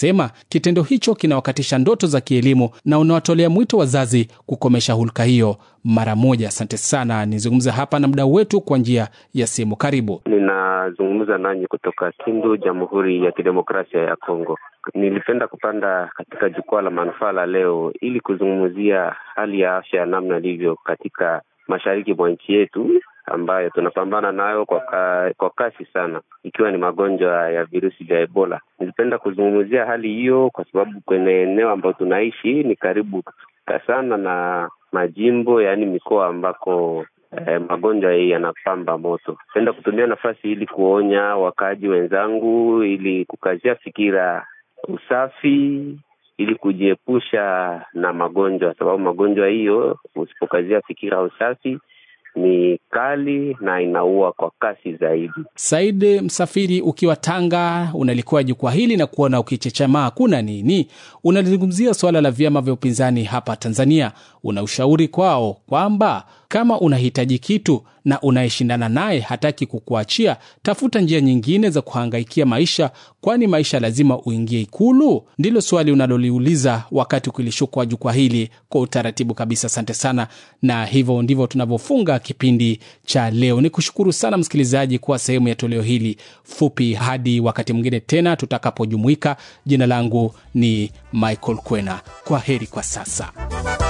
unasema kitendo hicho kinawakatisha ndoto za kielimu na unawatolea mwito wazazi kukomesha hulka hiyo mara moja. Asante sana. Nizungumza hapa na mdau wetu kwa njia ya simu. Karibu. Ninazungumza nanyi kutoka Kindu, Jamhuri ya Kidemokrasia ya Kongo. Nilipenda kupanda katika jukwaa la manufaa la leo ili kuzungumzia hali ya afya ya namna ilivyo katika mashariki mwa nchi yetu ambayo tunapambana nayo kwa, ka, kwa kasi sana ikiwa ni magonjwa ya virusi vya Ebola. Nilipenda kuzungumzia hali hiyo kwa sababu kwenye eneo ambayo tunaishi ni karibu sana na majimbo yaani mikoa ambako eh, magonjwa hii yanapamba moto. Penda kutumia nafasi ili kuonya wakaaji wenzangu ili kukazia fikira usafi ili kujiepusha na magonjwa, sababu magonjwa hiyo usipokazia fikira usafi ni kali na inaua kwa kasi zaidi. Said Msafiri, ukiwa Tanga, unalikuwa jukwaa hili na kuona ukichechamaa, kuna nini? Unalizungumzia suala la vyama vya upinzani hapa Tanzania. Una ushauri kwao kwamba kama unahitaji kitu na unayeshindana naye hataki kukuachia, tafuta njia nyingine za kuhangaikia maisha, kwani maisha lazima uingie Ikulu? Ndilo swali unaloliuliza wakati ukilishukwa jukwaa hili kwa utaratibu kabisa. Asante sana, na hivyo ndivyo tunavyofunga kipindi cha leo. Ni kushukuru sana msikilizaji kuwa sehemu ya toleo hili fupi. Hadi wakati mwingine tena tutakapojumuika, jina langu ni Michael Kwena. Kwa heri kwa sasa.